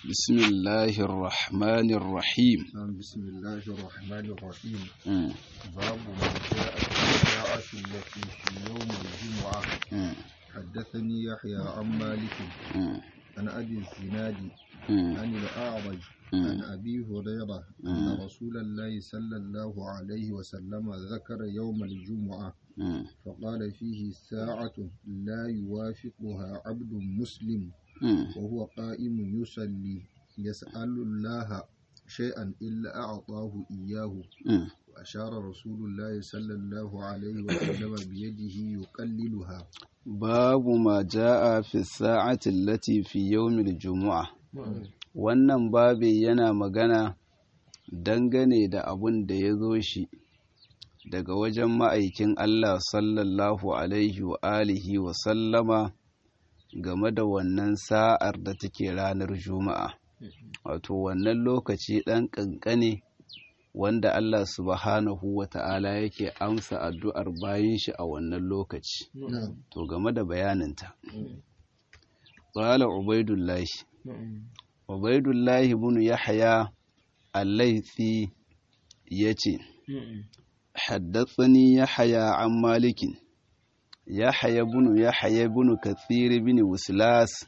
بسم الله الرحمن الرحيم بسم الله الرحمن الرحيم مم. باب ما جاء في الساعة التي في يوم الجمعة مم. حدثني يحيى عن مالك مم. عن أبي الزناد مم. عن الأعرج مم. عن أبي هريرة مم. أن رسول الله صلى الله عليه وسلم ذكر يوم الجمعة مم. فقال فيه ساعة لا يوافقها عبد مسلم مم. وهو قائم يصلي يسأل الله شيئا إلا أعطاه إياه مم. وأشار رسول الله صلى الله عليه وسلم بيده يقللها باب ما جاء في الساعة التي في يوم الجمعة wannan babi yana magana dangane da abun da ya zo shi daga wajen ma'aikin Allah sallallahu alaihi wa alihi wa sallama game da wannan sa'ar da take ranar juma'a wato wannan lokaci ɗan ƙanƙane wanda Allah subhanahu wa ta'ala yake amsa addu'ar bayan shi a wannan lokaci نعم to game da bayaninta ƙwala ubaidullahi ubaidullahi bin yahya al-laifi ya ce حدثني يحيى عن مالك يحيى بن يحيى بن كثير بن وسلاس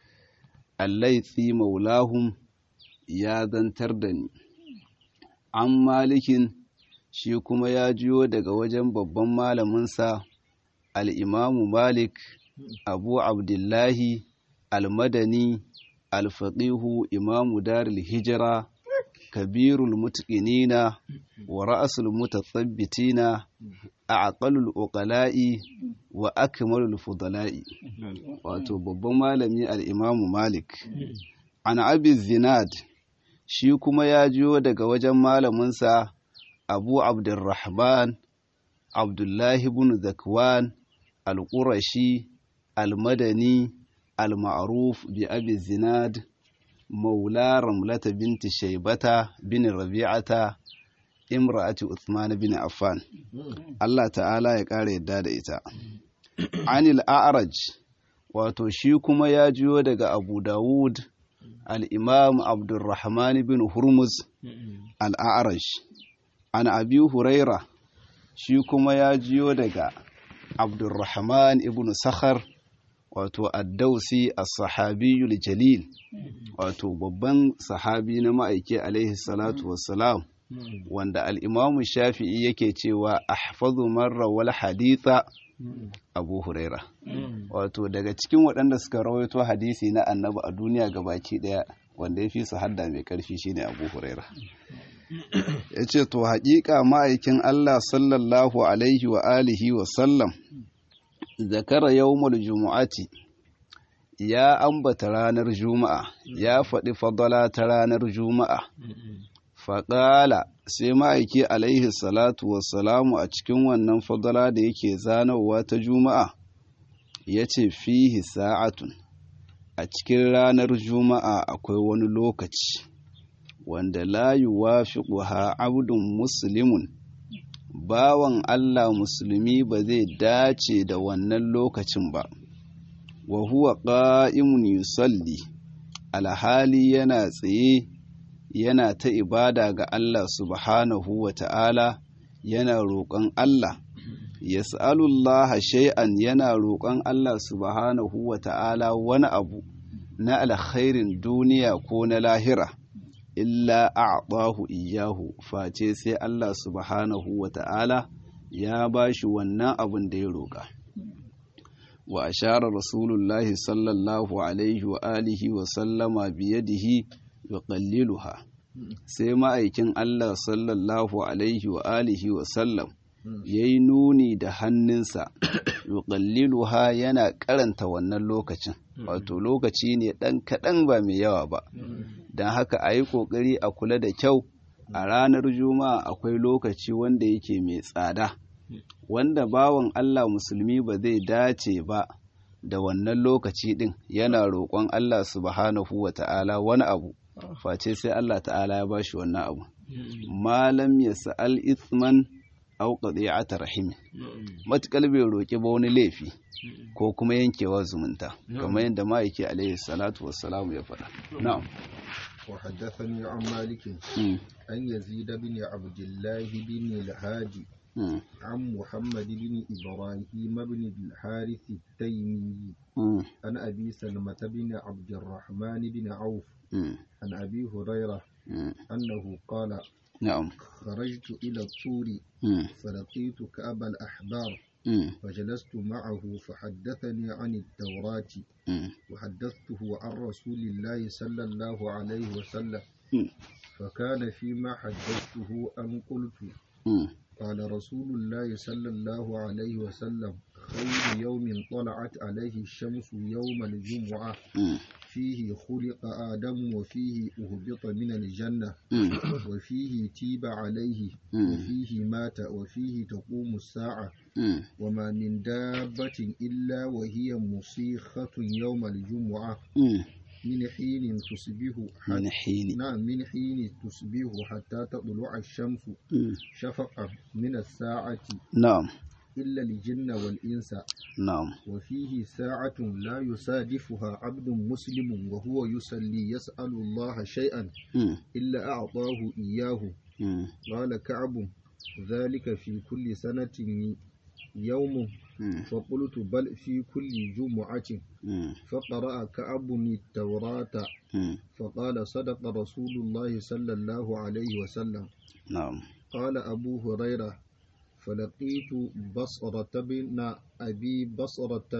الليثي مولاهم يا zantar da ni an malikin shi kuma ya jiyo daga wajen babban malaminsa al'imamu malik abu abdullahi almadani alfaƙihu imamu daril hijira kabirul mutqinina wa ra'sul mutathabbitina aqalul uqala'i wa akmalul fudala'i wato babban malami al-imamu malik an abi zinad shi kuma ya jiyo daga wajen malaminsa abu abdurrahman abdullahi ibn zakwan al-qurashi al-madani al-ma'ruf bi abi zinad مولى رملة بنت شيبة بن ربيعة امرأة عثمان بن عفان الله تعالى ya ƙara yadda da ita anil a'raj wato shi kuma ya jiyo daga abu dawud al-imam abdurrahman bin hurmuz al-a'raj an abi huraira shi kuma ya jiyo daga abdurrahman ibn sakhar wato addausi as-sahabiyul jalil wato babban sahabi na ma'aiki alaihi salatu wassalam wanda al'imamu shafi'i yake cewa ahfazu marra wal haditha abu huraira wato daga cikin waɗanda suka rawaito hadisi na annabi a duniya gabaki ɗaya wanda ya fi su hadda mai ƙarfi shine abu huraira ya ce to haƙiƙa ma'aikin allah sallallahu alaihi wa alihi wa sallam zakara yawmul jumu'ati ya ambata ranar juma'a ya faɗi fadala ta ranar juma'a faƙala sai ma'aiki alaihi salatu wassalamu a cikin wannan fadala da yake zanowa ta juma'a ya ce fihi sa'atun a cikin ranar juma'a akwai wani lokaci wanda la yuwafiquha abdun muslimun bawan Allah musulmi ba zai dace da wannan lokacin ba, wa huwa ƙa'imun yusalli, alhali yana tsaye yana ta ibada ga Allah subhanahu wa ta'ala yana roƙon Allah, ya sa'alullaha shay'an yana roƙon Allah subhanahu wa ta'ala wani abu na alkhairin duniya ko na lahira. illa a'tahu iyahu face sai Allah subhanahu wa ta'ala ya bashi wannan abin da ya roƙa wa ashara rasulullahi sallallahu alaihi wa alihi wa sallama biyadihi yuqalliluha sai ma'aikin Allah sallallahu alaihi wa alihi wa sallam yayi nuni da hannunsa yuqalliluha yana karanta wannan lokacin wato lokaci ne ɗan kaɗan ba mai yawa ba don haka a yi ƙoƙari a kula da kyau a ranar juma'a akwai lokaci wanda yake mai tsada wanda bawan Allah musulmi ba zai dace ba da wannan lokaci ɗin yana roƙon Allah subhanahu wa ta'ala wani abu face sai Allah ta'ala ya bashi wannan abu malam ya sa'al ithman aw qadi'ata rahim matakal bai roki ba wani laifi ko kuma yankewa zumunta kamar yadda ma'aiki alaihi salatu wassalamu ya faɗa na'am وحدثني عن مالك Mm, عن يزيد بن عبد الله بن الهادي mm, عن محمد بن إبراهيم بن الحارث التيمي mm, عن أبي سلمة بن عبد الرحمن بن عوف mm, عن أبي هريرة mm. أنه قال na'am خرجت إلى الطور Mm, فلقيت كأبا الأحبار mm, فجلست معه فحدثني عن التوراة mm, وحدثته عن رسول الله صلى الله عليه وسلم mm, فكان فيما حدثته أن قلت mm, قال رسول الله صلى الله عليه وسلم خير يوم طلعت عليه الشمس يوم الجمعة mm, فيه خلق آدم وفيه أهبط من الجنة mm, وفيه تيب عليه مم. وفيه مات وفيه تقوم الساعة mm, وما من دابة إلا وهي مصيخة يوم الجمعة mm. من حين تصبح min حتى hini نعم من حين تصبح حتى تطلع الشمس Mm, شفقا من الساعة na'am إلا الجن والإنس na'am وفيه ساعة لا يصادفها عبد مسلم وهو يصلي يسأل الله شيئا Mm, إلا أعطاه إياه mm, قال كعب ذلك في كل سنة يوم mm, فقلت بل في كل جمعة mm, فقرأ كعب التوراة mm. فقال صدق رسول الله صلى الله عليه وسلم na'am قال أبو هريرة فلقيت بصرة بن أبي بصرة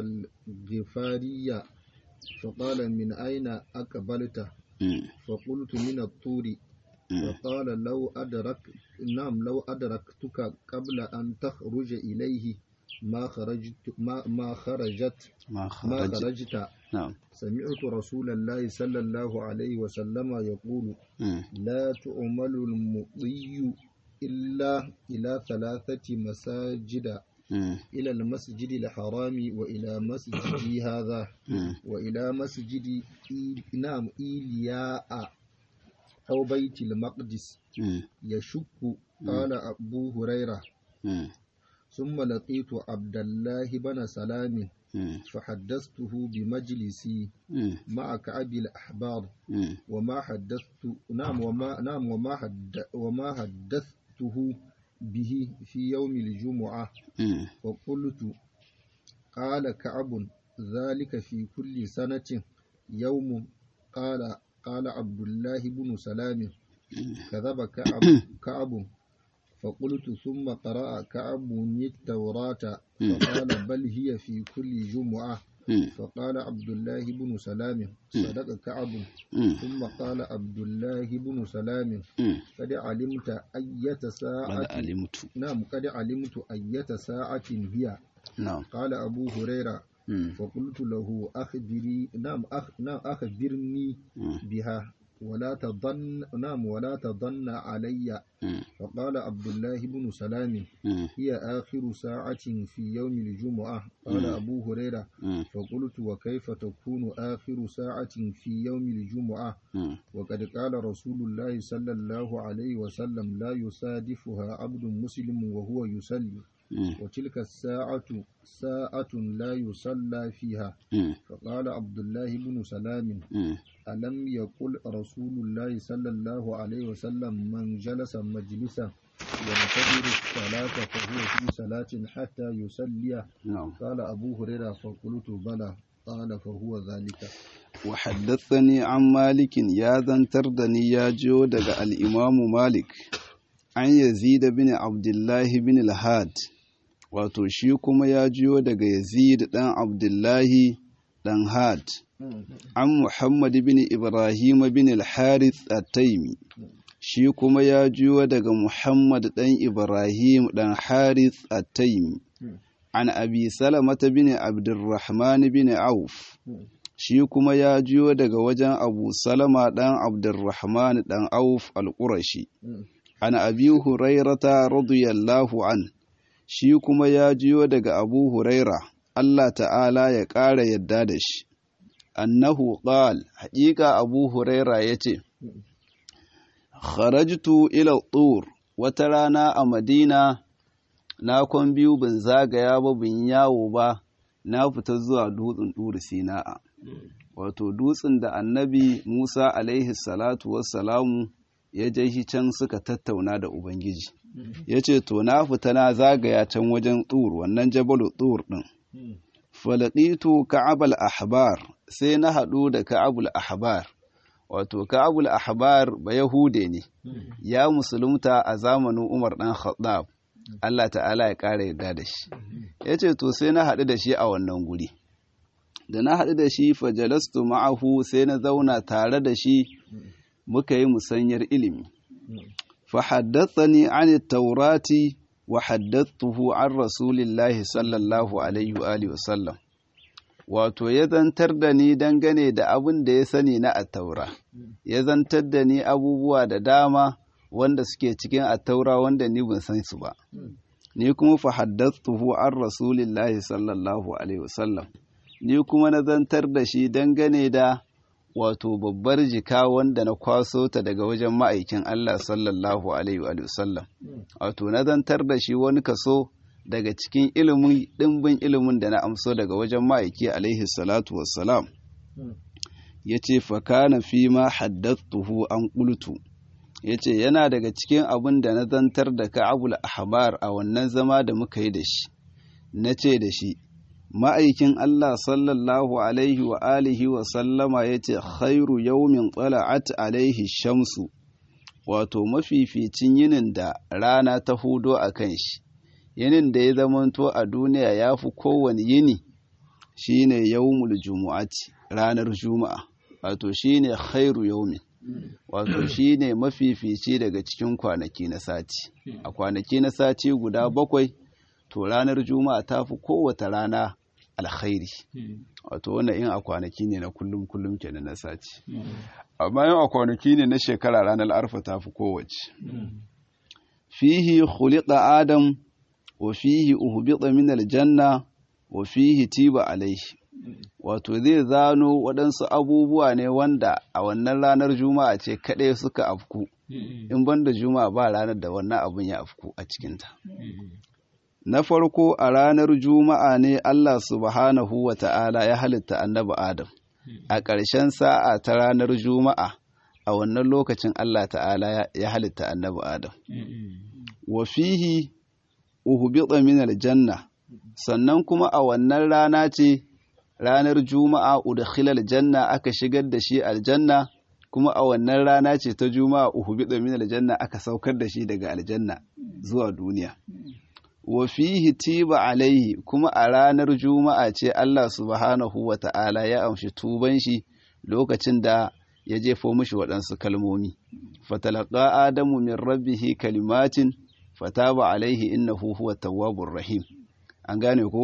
الغفارية فقال من أين أقبلت Mm, فقلت من الطور mm, فقال لو أدرك نعم لو أدركتك قبل أن تخرج إليه ما خرجت ما, ما خرجت ma ما kharaja خرجت na'am سمعت رسول الله صلى الله عليه وسلم يقول Mm, لا تعمل المضي إلا إلى ثلاثة مساجد mm, إلى المسجد الحرام وإلى مسجدي هذا mm, وإلى مسجد إي... نعم إيلياء أو بيت المقدس mm, يشك قال أبو هريرة mm, ثم لقيت عبد الله بن سلام mm, فحدثته بمجلسي mm, مع كعب الأحبار mm, وما حدثت نعم وما نعم وما حد وما حدثته به في يوم الجمعة mm, وقلت قال كعب ذلك في كل سنة يوم قال قال عبد الله بن سلام كذب كعب كعب فقلت ثم قرأ كعب التوراة فقال بل هي في كل جمعة mm, فقال عبد الله بن سلام صدق كعب mm, ثم قال عبد الله بن سلام mm. قد علمت أية Qad ساعة alimtu نعم قد علمت أية ساعة هي na'am قال أبو هريرة mm, فقلت له أخبري نعم أخ نعم أخبرني mm, بها ولا تظن نعم ولا تظن علي mm, فقال عبد الله بن سلام mm, هي آخر ساعة في يوم الجمعة قال مم. أبو هريرة mm, فقلت وكيف تكون آخر ساعة في يوم الجمعة mm, وقد قال رسول الله صلى الله عليه وسلم لا يصادفها عبد مسلم وهو يصلي mm, وتلك الساعة ساعة لا يصلى فيها mm, فقال عبد الله بن سلام mm. ألم يقل رسول الله صلى الله عليه وسلم من جلس مجلسا ينتظر الصلاة فهو في صلاة حتى يصلي na'am قال أبو هريرة فقلت بلى قال فهو ذلك وحدثني عن مالك يا ذنتر دني يا جو دغ الإمام مالك عن يزيد بن عبد الله بن الهاد wato shi kuma ya jiyo daga Yazid ɗan Abdullahi ɗan Had an Muhammad bin Ibrahim bin al-Harith at-Taimi shi kuma ya jiyo daga Muhammad ɗan Ibrahim ɗan Harith at-Taimi an Abi Salamata bin Abdurrahman bin Auf shi kuma ya jiyo daga wajen Abu Salama ɗan Abdurrahman ɗan Auf al-Qurashi an Abi Hurairata radiyallahu an shi kuma ya jiyo daga Abu Huraira Allah ta'ala ya ƙara yadda da shi annahu qal haƙiƙa Abu Huraira yace kharajtu ila tur wata rana a Madina na kwan biyu bin zagaya ba bin yawo ba na fita zuwa dutsen ɗuri sina'a wato dutsen da annabi musa alaihi salatu wassalamu ya je shi can suka tattauna da ubangiji ya ce to na fita na zagaya can wajen tsur wannan jabalu tsur ɗin falaɗitu ka'abal ahbar sai na haɗu da ka'abul ahbar wato ka'abul ahbar ba yahude ne ya musulunta a zamanin umar ɗan khattab Allah ta'ala ya ƙara yarda da shi ya ce to sai na haɗu da shi a wannan guri da na haɗu da shi fajalastu ma'ahu sai na zauna tare da shi muka yi musanyar ilimi فحدثني عن التوراة وحدثته عن رسول الله صلى الله عليه وآله وسلم wato ya zantar da ni dangane da abin da ya sani na attaura ya zantar da ni abubuwa da dama wanda suke cikin attaura wanda ni ban san su ba ni kuma fa haddathuhu an rasulillahi sallallahu alaihi wasallam ni kuma na zantar da shi dangane da wato babbar jika wanda na kwaso ta daga wajen ma'aikin Allah sallallahu alaihi wa sallam wato na zantar da shi wani kaso daga cikin ilimin ɗimbin ilimin da na amso daga wajen ma'aiki alaihi salatu wassalam ya ce fakana fi ma haddattuhu an ƙultu ya ce yana daga cikin abin da na zantar da ka'abul ahbar a wannan zama da muka yi da shi na ce da shi ma'aikin Allah sallallahu alaihi wa alihi wa sallama ya ce khairu yaumin tsala'at alaihi shamsu wato mafificin yinin da rana ta hudo a kan shi yinin da ya zamanto a duniya ya fi kowane yini shine yaumul jumu'ati ranar juma'a wato shine khairu yaumin wato shine mafifici daga cikin kwanaki na sati a kwanaki na sati guda bakwai to ranar juma'a ta fi kowace rana alkhairi wato wannan in a kwanaki ne na kullum kullum kenan na sati amma yau a kwanaki ne na shekara ranar arfa ta fi kowace fihi khuliqa adam wa fihi uhbita min aljanna wa fihi tiba alaihi wato zai zano waɗansu abubuwa ne wanda a wannan ranar juma'a ce kaɗai suka afku in banda juma'a ba ranar da wannan abun ya afku a cikinta na farko a ranar juma'a ne Allah subhanahu wa ta'ala ya halitta annabi Adam a ƙarshen sa'a ta ranar juma'a a wannan lokacin Allah ta'ala ya halitta annabi Adam wa fihi uhbita min aljanna sannan kuma a wannan rana ce ranar juma'a udkhilal janna aka shigar da shi aljanna kuma a wannan rana ce ta juma'a uhbita min aljanna aka saukar da shi daga aljanna zuwa duniya wa fihi tiba alaihi kuma a ranar juma'a ce Allah subhanahu wa ta'ala ya amshi tuban shi lokacin da ya jefo mishi waɗansu kalmomi fatalaka adamu min rabbihi kalimatin fataba alaihi innahu huwa tawwabur rahim an gane ko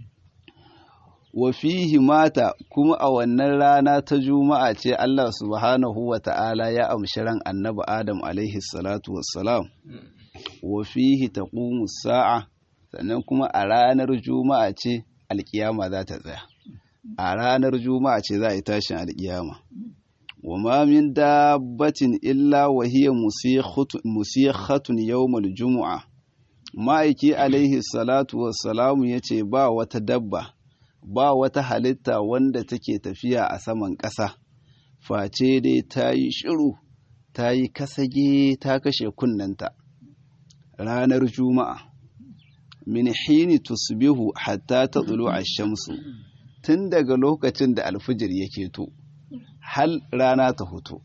wa fihi mata kuma a wannan rana ta juma'a ce Allah subhanahu wa ta'ala ya amshi ran annabi adam alaihi salatu wassalam wa fihi taqumu sa'a sannan kuma a ranar juma'a ce alkiyama za ta tsaya a ranar juma'a ce za a yi tashin alkiyama wa ma min dabbatin illa wa hiya musikhatun yawmal jumu'a ma'aiki alaihi salatu wassalamu yace ba wata dabba ba wata halitta wanda take tafiya a saman ƙasa face dai ta yi shiru ta yi kasage ta kashe kunnanta ranar juma'a min hini tusbihu hatta ta tsulu a shamsu tun daga lokacin da alfijir yake to hal rana ta hutu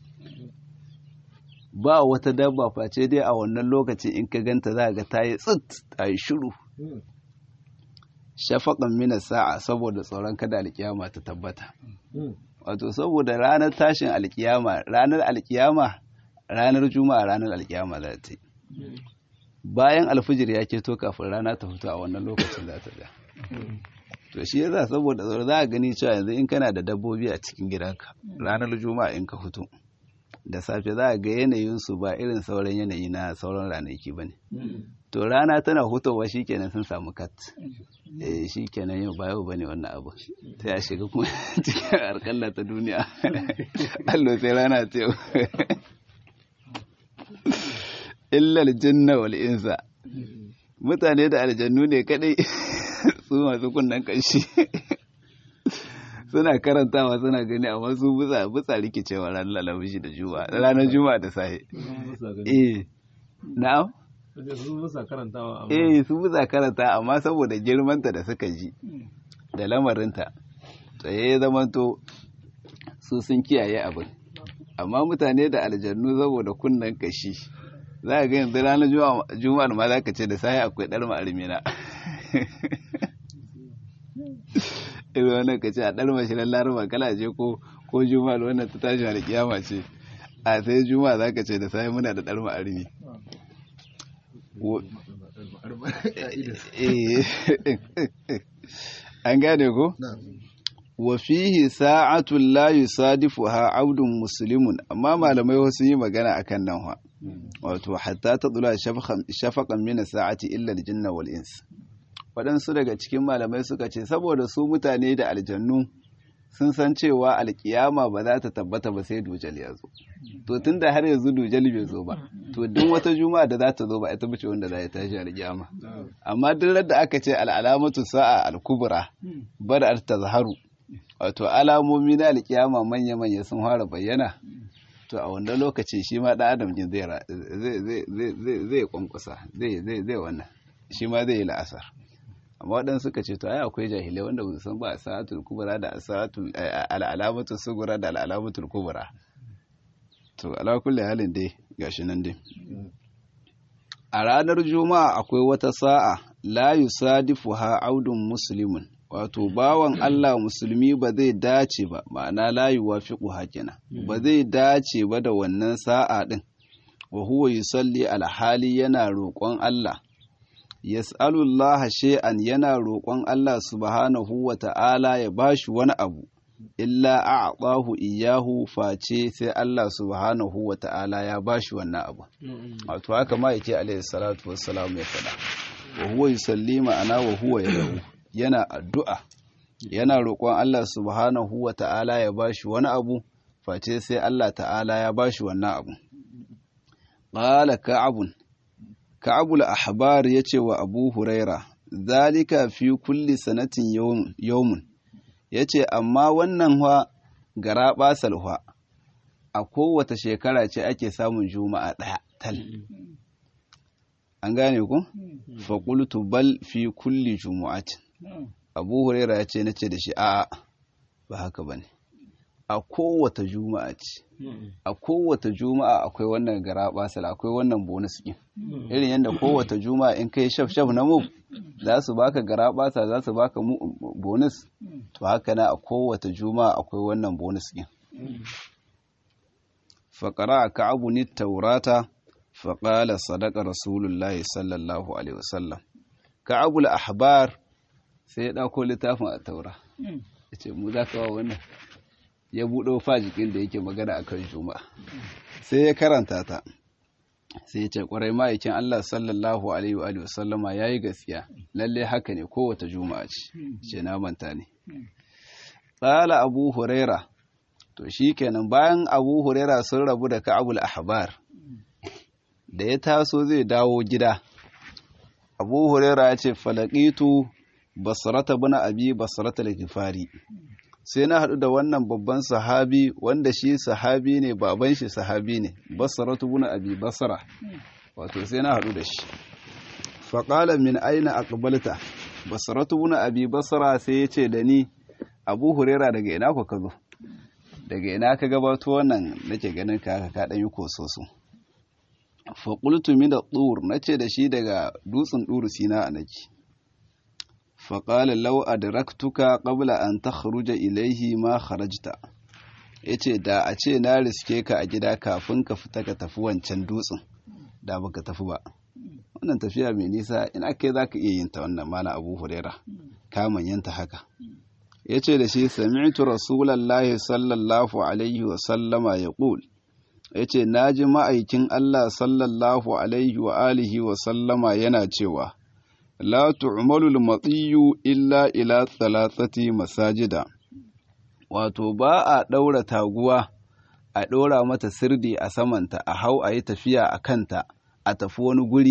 ba wata dabba face dai a wannan lokacin in ka ganta za ga ta yi tsit ta yi shiru shafaƙan mina sa'a saboda tsoron kada alkiyama ta tabbata wato saboda ranar tashin alkiyama ranar alkiyama ranar juma'a ranar alkiyama za ta yi bayan alfijir ya keto kafin rana ta fito a wannan lokacin za ta da to shi yasa saboda tsoro za a gani cewa yanzu in kana da dabbobi a cikin gidanka ranar juma'a in ka fito da safe za a ga yanayinsu ba irin sauran yanayi na sauran ranaki ba ne to rana tana hutowa shikenan sun samu kat eh shikenan yau ba yau bane wannan abu ta ya shiga kuma cikin arkalla ta duniya allo sai rana ta yau illal jinna wal insa mutane da aljannu ne kadai su masu kunnan kanshi suna karantawa suna gani amma su busa busa rikicewa ranar lalabishi da juma'a ranar juma'a da safe eh na'am su busa karantawa eh su busa karanta amma saboda girmanta da suka ji da lamarinta tsaye ya zamanto su sun kiyaye abin amma mutane da aljannu saboda kunnen kashi za a ga yanzu ranar juma'ar ma za ka ce da sai akwai ɗar ma'armina irin wannan ka ce a ɗar mashirar laraba kala je ko ko juma'ar wannan ta tashi da kiyama ce a sai juma'a za ka ce da sai muna da ɗar ma'armi an gane ko? wa fihi sa'atun la yusadifuha abdun muslimun amma malamai wasu yi magana akan nan ha wato hatta ta tsula shafaqan min sa'ati illa al-jinna wal ins waɗansu daga cikin malamai suka ce saboda su mutane da aljannu sun san cewa alkiyama ba za ta tabbata ba sai dujal ya zo to tunda har yanzu dujal bai zo ba to duk wata juma'a da za ta zo ba ita bace wanda za ta tashi alkiyama amma duk da aka ce al'alamatu sa'a al-kubra bada tazharu wato alamomi na alkiyama manya-manya sun fara bayyana to a wanda lokaci shi ma ɗan adam jin zai kwankwasa zai wannan shi ma zai yi la'asar amma waɗansu suka ce to ai akwai jahilai wanda ba san ba a sa'atul kubra da sa'atul al'alamatul sugura da al'alamatul kubra to ala kulli halin dai gashi nan dai a ranar juma'a akwai wata sa'a la yusadifuha audun muslimun wato bawan Allah musulmi ba zai dace ba ma'ana la yuwafiqu hakina ba zai dace ba da wannan sa'a din wa huwa yusalli alhali yana roƙon Allah yas'alullaha shay'an yana roƙon Allah subhanahu wa ta'ala ya bashi wani abu illa a'tahu iyahu face sai Allah subhanahu wa ta'ala ya bashi wannan abu wato haka ma yake alaihi salatu wassalam ya faɗa wa huwa yusalli ma'ana wa huwa yad'u yana addu'a yana roƙon Allah subhanahu wa ta'ala ya bashi wani abu face sai Allah ta'ala ya bashi wannan abu qala ka'abun ka'abul ahbar yace wa abu huraira zalika fi kulli sanatin yawmun yace amma wannan wa gara basal wa a kowace shekara ce ake samun juma'a ɗaya tal an gane ku fa qultu bal fi kulli jumu'atin abu huraira ya ce na ce da shi a'a ba haka ba ne a kowace juma'a ce a kowace juma'a akwai wannan gara basala akwai wannan bonus ɗin irin yadda kowace juma'a in kai shaf shaf na move za su baka gara basa za su baka bonus to haka na a kowace juma'a akwai wannan bonus ɗin faƙara a ka'abu ni taurata faƙala sadaka rasulullahi sallallahu alaihi wasallam ka'abul ahbar sai ya ɗauko littafin a taura ya ce mu za ka wa wannan ya buɗo fajikin da yake magana a kan juma'a sai ya karanta ta sai ya ce ƙwarai ma'aikin Allah sallallahu alaihi wa sallama ya yi gaskiya lalle haka ne kowace juma'a ce ce na manta ne tsala abu huraira to shi kenan bayan abu huraira sun rabu da ka'abul ahbar da ya taso zai dawo gida abu huraira ya ce falakitu basrata bin abi basrata al-ghifari sai na haɗu da wannan babban sahabi wanda shi sahabi ne baban shi sahabi ne basratu bin abi basra wato sai na haɗu da shi faƙala min aina aqbalta basratu bin abi basra sai ya ce da ni abu huraira daga ina ku ka zo daga ina ka gabato wannan nake ganin ka ka ɗan yi kososo faƙultu min da tsur na ce da shi daga dutsen ɗuru sina a nake faƙala lau adraktuka qabla an takhruja ilaihi ma kharajta yace da a ce na riske ka a gida kafin ka fita ka tafi wancan dutsen da baka tafi ba wannan tafiya mai nisa in aka zaka iya yin ta wannan mala Abu Huraira ka manyanta haka yace da shi sami'tu rasulullahi sallallahu alaihi wa sallama yaqul yace naji ma'aikin Allah sallallahu alaihi wa alihi wa sallama yana cewa la tu'malu al-matiyu illa ila thalathati masajida wato ba a daura taguwa a ɗora mata sirdi a samanta a hau a yi tafiya a kanta a tafi wani guri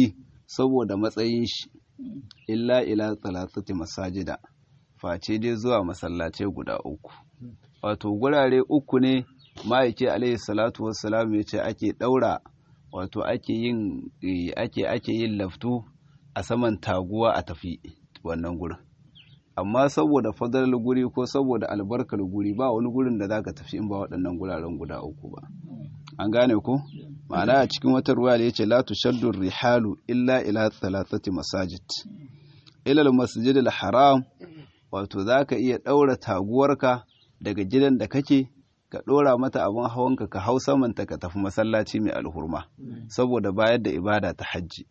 saboda matsayin shi illa ila talatati masajida face dai zuwa masallacai guda uku wato gurare uku ne ma'aiki alaihi salatu wassalam ya ce ake daura wato ake yin ake ake yin laftu a saman taguwa a tafi wannan gurin amma saboda fadalar guri ko saboda albarkar guri ba wani gurin da zaka tafi in ba waɗannan guraren guda uku ba an gane ko ma'ana a cikin wata ruwa da yace la tushaddu rihalu illa ila thalathati masajid ila al-masjid al-haram wato zaka iya daura taguwarka daga gidan da kake ka dora mata abin hawanka ka hau samanta ka tafi masallaci mai alhurma saboda bayar da ibada ta hajji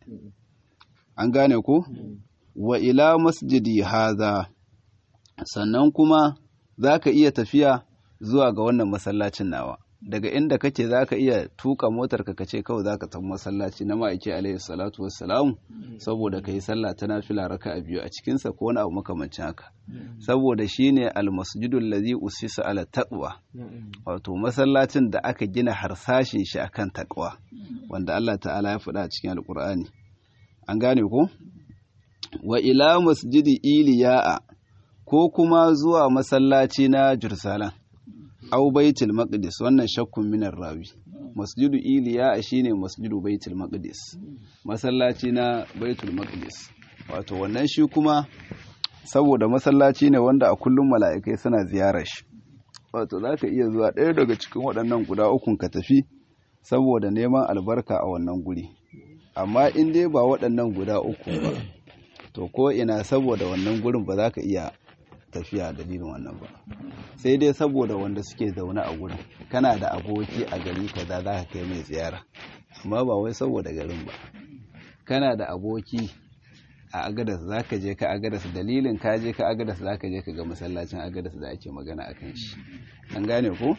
an gane ko wa ila masjidi haza sannan kuma za ka iya tafiya zuwa ga wannan masallacin nawa daga inda kake za ka iya tuka motar ka ce kawai za ka tafi masallaci na ma'aiki alaihi salatu wassalamu saboda ka yi sallah ta nafila raka a biyu a cikinsa ko wani abu makamancin haka saboda shine almasjidul ladhi usisa ala taqwa wato masallacin da aka gina harsashin shi akan taqwa wanda Allah ta'ala ya faɗa a cikin alqur'ani an gane ko wa ila masjidi iliya'a ko kuma zuwa masallaci na Jerusalem au baitul maqdis wannan shakkun minar rawi masjidu iliya'a shine masjidu baitul maqdis masallaci na baitul maqdis wato wannan shi kuma saboda masallaci ne wanda a kullum mala'ikai suna ziyarar shi wato zaka iya zuwa ɗaya daga cikin waɗannan guda ukun ka tafi saboda neman albarka a wannan guri amma in dai ba waɗannan guda uku ba to ko ina saboda wannan gurin ba za ka iya tafiya dalilin wannan ba sai dai saboda wanda suke zaune a gurin kana da aboki a gari kaza za ka kai mai ziyara amma ba wai saboda garin ba kana da aboki a agadas za ka je ka agadas dalilin ka je ka agadas za ka je ka ga masallacin agadas da ake magana a kan shi an gane ko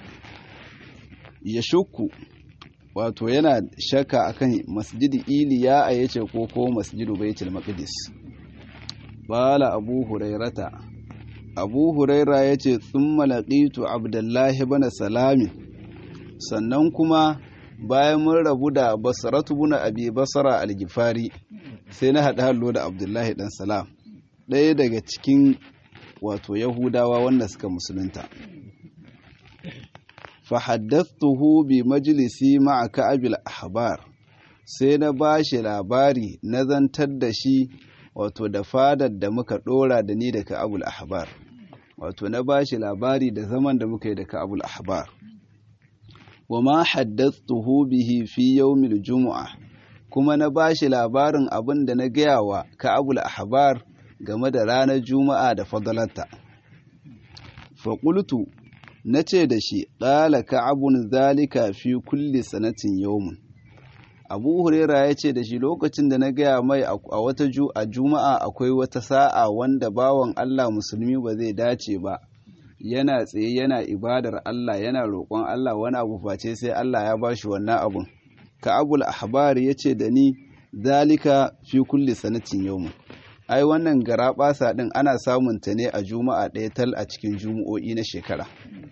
ya shukku wato yana shakka akan masjidi iliya a yace ko ko masjidu baitul maqdis bala abu hurairata abu huraira yace thumma laqitu abdullahi ibn salami sannan kuma bayan mun rabu da basratu ibn abi basra al-gifari sai na hada hallo da abdullahi dan salam ɗaya daga cikin wato yahudawa wanda suka musulunta fahaddattuhu bi majalisi ma'a ka'abil ahbar sai na bashi labari na zantar da shi wato da fadar da muka dora da ni da ka'abul ahbar wato na bashi labari da zaman da muka yi da ka'abul ahbar wa ma haddattuhu bihi fi yawmil jumu'a kuma na bashi labarin abin da na gaya wa ka'abul ahbar game da ranar juma'a da fadalarta fa qultu na ce da shi ƙala ka'abun zalika fi kulli sanatin yawmun abu huraira ya ce da shi lokacin da na gaya mai a wata a juma'a akwai wata sa'a wanda bawan allah musulmi ba zai dace ba yana tsaye yana ibadar allah yana roƙon allah wani abu face sai allah ya ba shi wannan abun ka'abul ahbar ya ce da ni zalika fi kulli sanatin yawmun ai wannan gara ɓasa ɗin ana samun ta ne a juma'a ɗaya tal a cikin juma'o'i na shekara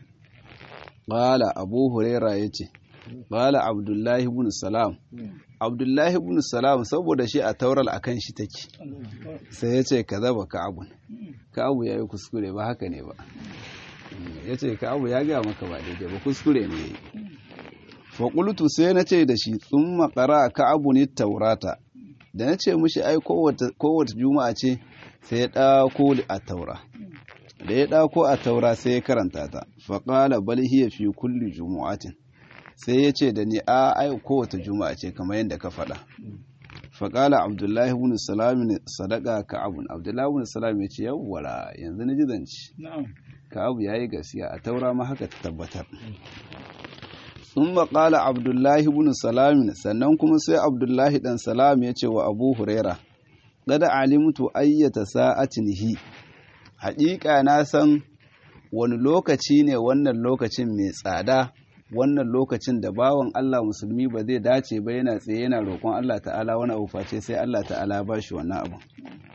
Bala Abu Huraira ya ce, Bala Abdullahi ibn Salam. Abdullahi ibn Salam saboda shi a taural a kan shi take, sai ya ce ka zaba Ka'abun. Ka'abu ya yi kuskure ba haka ne ba. Ya ce Ka'abu ya gaya maka ba daidai ba kuskure ne ya yi. Faƙultu sai na ce da shi sun makara Ka'abu ne taurata. Da na ce mushi ai kowace juma'a ce sai ya ɗako a taura. da ya ɗako a taura sai ya karanta ta faƙala bal hiya fi kulli jumu'atin sai ya ce da ni a ai kowace juma'a ce kamar yadda ka faɗa faƙala abdullahi ibn salam sadaka ka'abun abdullahi ibn salam ya ce yawwara yanzu na ji zance ka'abu yayi gaskiya a taura ma haka ta tabbatar sun maƙala abdullahi ibn salam sannan kuma sai abdullahi dan salam ya ce wa abu huraira gada alimtu ayyata sa'atin hi haƙiƙa na san wani lokaci ne wannan lokacin mai tsada wannan lokacin da bawan Allah musulmi ba zai dace ba yana tsaye yana roƙon Allah ta'ala wani abu face sai Allah ta'ala ba shi wannan abu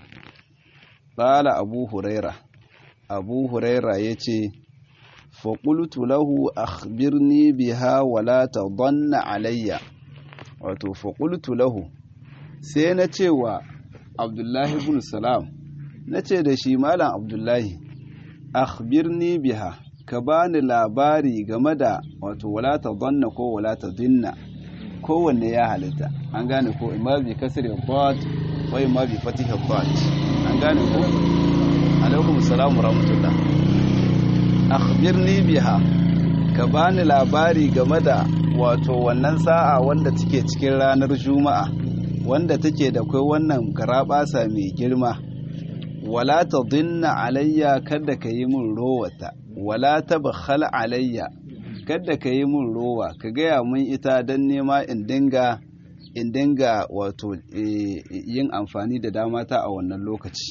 ƙala abu huraira abu huraira ya ce faƙultu lahu akhbirni biha wala ta alayya wato faƙultu lahu sai na ce wa abdullahi ibn salam na ce da shi malam abdullahi akhbirni biha ka bani labari game da wato wala ta zanna ko wala ta dinna kowanne ya halitta an gane ko imma bi kasri dad wa imma bi fatih dad an gane ko alaikum assalam wa rahmatullah akhbirni biha ka bani labari game da wato wannan sa'a wanda take cikin ranar juma'a wanda take da kai wannan garabasa mai girma wala ta dinna alayya kada ka yi min rowata wala ta bakhal alayya kada ka yi min rowa ka gaya mun ita don nema in dinga in dinga wato yin amfani da dama ta a wannan lokaci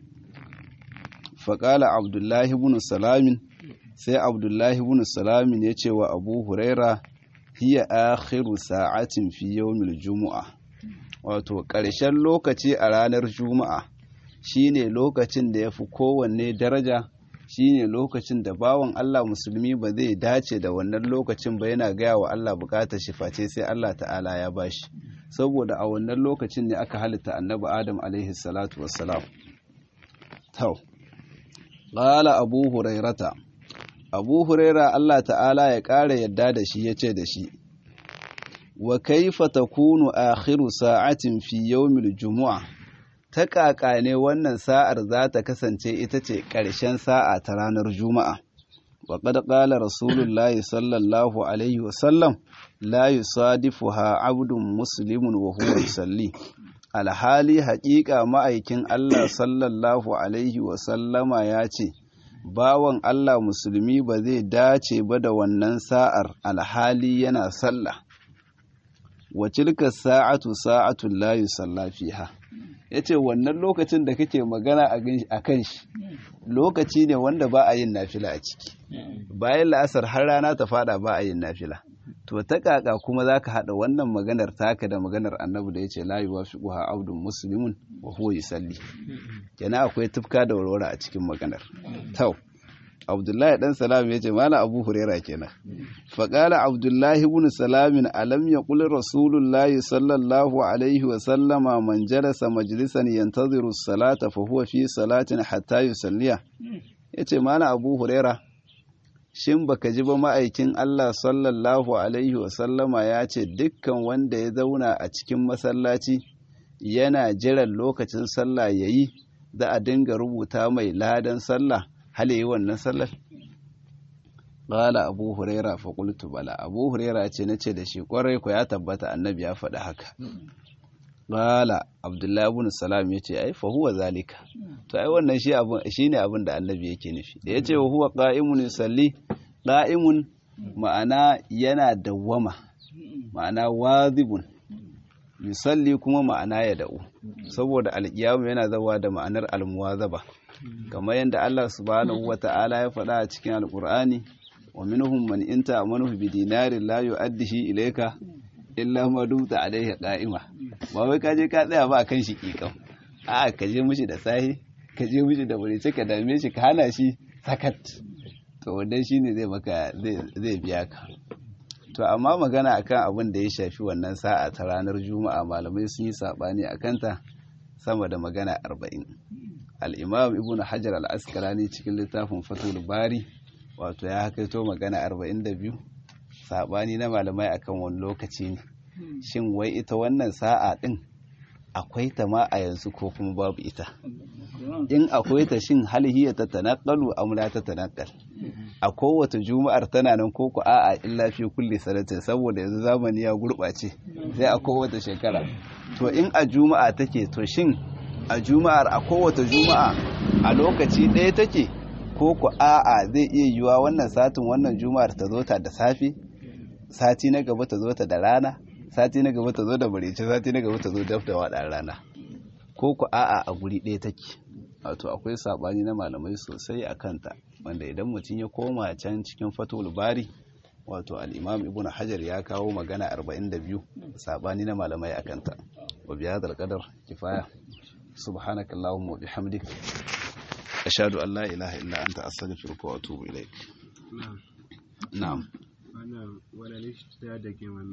faƙala abdullahi ibn salamin sai abdullahi ibn salamin ya ce wa abu huraira hiya akhiru sa'atin fi yawmil jumu'a wato ƙarshen lokaci a ranar juma'a shine lokacin da ya fi kowanne daraja shine lokacin da bawan Allah musulmi ba zai dace da wannan lokacin ba yana gaya wa Allah bukatar shi face sai Allah ta'ala ya bashi saboda a wannan lokacin ne aka halitta annabi Adam alaihi salatu wassalam tau qala abu hurairata abu huraira Allah ta'ala ya ƙara yadda da shi yace da shi wa kaifa takunu akhiru sa'atin fi yawmil jumu'ah ta ƙaƙa ne wannan sa'ar za ta kasance ita ce ƙarshen sa'a ta ranar Juma'a. Wa ƙad ƙala Rasulullahi sallallahu Alaihi wasallam, la yi sadifuha abdun musulmin wa huwa yusalli. Alhali haƙiƙa ma'aikin Allah sallallahu Alaihi wasallama ya ce, Bawan Allah musulmi ba zai dace ba da wannan sa'ar alhali yana sallah. Wa tilka sa'atu sa'atun la yusalla fiha. ya ce wannan lokacin da kake magana a kan shi lokaci ne wanda ba a yin nafila a ciki bayan la'asar har rana ta fada ba a yin nafila to ta kaka kuma za ka haɗa wannan maganar taka da maganar annabi da ya ce layi wa fiƙuha abdun musulmin wa huwa yusalli kenan akwai tufka da warware a cikin maganar tau abdullahi dan salam ya ce mala abu huraira kenan faƙala abdullahi ibn salamin alam ya ƙuli rasulullahi sallallahu alaihi wa sallama man jalasa majlisan yantaziru salata fa huwa fi salatin hatta yusalliya ya ce mala abu huraira shin baka ji ba ma'aikin Allah sallallahu alaihi wa sallama ya ce dukkan wanda ya zauna a cikin masallaci yana jiran lokacin sallah yayi za a dinga rubuta mai ladan sallah hal yi wannan sallar qala abu huraira fa qultu bala abu huraira ce nace da shi kwarai ko ya tabbata annabi ya faɗi haka qala abdullahi ibn salam yace ai fa huwa zalika to ai wannan shi abun shine abin da annabi yake nufi da yace wa huwa qa'imun yusalli qa'imun ma'ana yana dawwama ma'ana wazibun yusalli kuma ma'ana ya da'u saboda alƙiyamu yana zawa da ma'anar almuwazaba kamar yadda Allah subhanahu wata'ala ya faɗa a cikin alƙur'ani wa minhum man inta amanuhu bi dinarin la yu'addihi ilayka illa ma dumta alayhi qa'ima ba wai ka je ka tsaya ba kan shi kikan a ka je mishi da sahi ka je mishi da wuri ka dame shi ka hana shi sakat to wannan shine zai maka zai biya ka to amma magana akan abin da ya shafi wannan sa'a ta ranar juma'a malamai sun yi sabani a kanta sama da magana arba'in al'imam ibn hajar al'askalani cikin littafin fatul bari wato ya hakaito magana arba'in da biyu sabani na malamai akan wani lokaci ne shin wai ita wannan sa'a din akwai ta ma a yanzu ko kuma babu ita in akwai ta shin halhiya ta tanaqalu am la ta tanaqal a kowace juma'ar tana nan ko ku a'a illa fi kulli sanatin saboda yanzu zamani ya gurɓace sai a kowace shekara to in a juma'a take to shin a juma'ar a kowace juma'a a lokaci ɗaya take ko ku a'a zai iya yiwa wannan satin wannan juma'ar ta zo ta da safe sati na gaba ta zo ta da rana sati na gaba ta zo da barece sati na gaba ta zo daf da waɗa rana ko ku a'a a guri ɗaya take wato akwai saɓani na malamai sosai a kanta wanda idan mutum ya koma can cikin fatul bari wato al'imam ibn hajar ya kawo magana 42 saɓani na malamai a kanta wa biya da alƙadar kifaya subhanaka allahumma wa bihamdik ashhadu an la ilaha illa anta astaghfiruka wa atubu ilaik na'am wannan wani lishi da ke